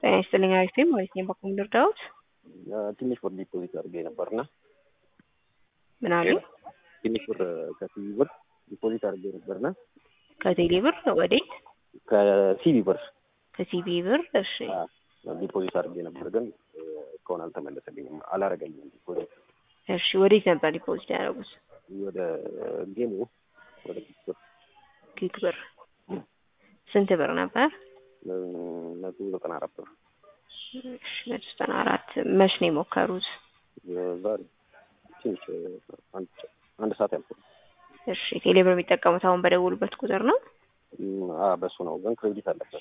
ጤና ይስጥልኝ አሪፍ ነኝ ማለት ነው። በኩል ልርዳዎት? ትንሽ ብር ዲፖዚት አድርጌ ነበርና ምን አሉኝ? ትንሽ ብር ከሲቢ ብር ዲፖዚት አድርጌ ነበርና ከቴሌ ብር ወዴት? ከሲቢ ብር ከሲቢ ብር። እሺ ዲፖዚት አድርጌ ነበር፣ ግን እስካሁን አልተመለሰልኝም፣ አላረገልኝም ዲፖዚት። እሺ ወዴት ነበር ዲፖዚት ያደረጉት? ወደ ጌሙ ወደ ኪክ ብር ኪክ ብር። ስንት ብር ነበር? መቶ ዘጠና አራት ብር እሺ መቶ ዘጠና አራት መች ነው የሞከሩት? ዛሬ ትንሽ አንድ አንድ ሰዓት ያልኩ። እሺ ቴሌ ብር የሚጠቀሙት አሁን በደውሉበት ቁጥር ነው? በሱ ነው፣ ግን ክሬዲት አለበት።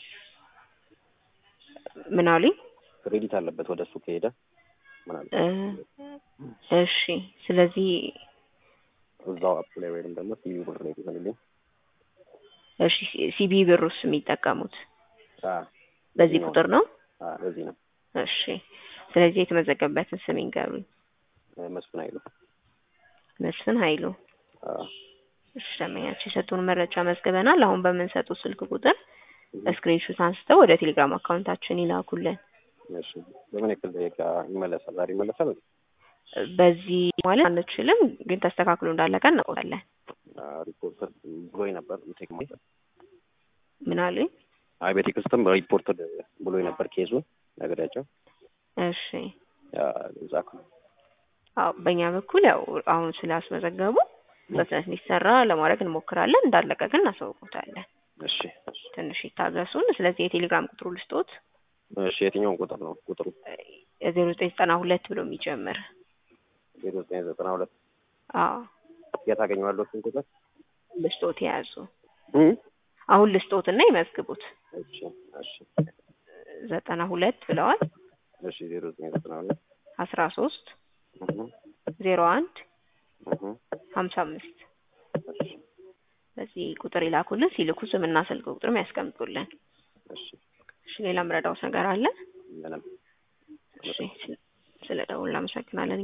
ምን አሉኝ? ክሬዲት አለበት ወደ እሱ ከሄደ ምናምን እሺ ስለዚህ እዛው አፕ ላይ ወይም ደግሞ ሲቢ ብር ላይ ይሆንልኝ። እሺ ሲቢ ብር ውስጥ የሚጠቀሙት አዎ በዚህ ቁጥር ነው? አዎ በዚህ ነው። እሺ ስለዚህ የተመዘገበበትን ስም ይንገሩኝ። መስፍን አይሉ መስፍን ኃይሉ። አዎ እሺ ደንበኛችን የሰጡን መረጃ መዝግበናል። አሁን በምንሰጡት ስልክ ቁጥር ስክሪንሾት አንስተው ወደ ቴሌግራም አካውንታችን ይላኩልን። እሺ በምን ያክል ደቂቃ ይመለሳል? ዛሬ ይመለሳል? በዚህ ማለት አንችልም፣ ግን ተስተካክሎ እንዳለቀ እናውቃለን። ሪፖርተር ብሎኝ ነበር ቴክ ምን አሉኝ? አይ በቴክስትም ሪፖርተር ብሎኝ ነበር ኬዙን ነገሪያቸው። እሺ እዛ አዎ በእኛ በኩል ያው አሁን ስላስመዘገቡ በፍጥነት እንዲሰራ ለማድረግ እንሞክራለን። እንዳለቀ ግን እናሳውቁታለን። እሺ ትንሽ ይታገሱን። ስለዚህ የቴሌግራም ቁጥሩ ልስጦት። እሺ የትኛውን ቁጥር ነው ቁጥሩ? ዜሮ ዘጠኝ ዘጠና ሁለት ብሎ የሚጀምር ዜሮ ዘጠኝ ዘጠና ሁለት አዎ የት አገኘዋለሁ እሱን ቁጥር? ልስጦት የያዙ አሁን ልስጦትና ይመዝግቡት። እሺ እሺ ዘጠና ሁለት ብለዋል። እሺ ዜሮ ዘጠኝ ዘጠና ሁለት አስራ ሶስት ዜሮ አንድ ሀምሳ አምስት በዚህ ቁጥር ይላኩልን። ሲልኩ ስምና ስልክ ቁጥርም ያስቀምጡልን። እሺ እሺ ሌላ ምረዳውት ነገር አለ? ምንም እሺ ስለ ደውል እናመሰግናለን።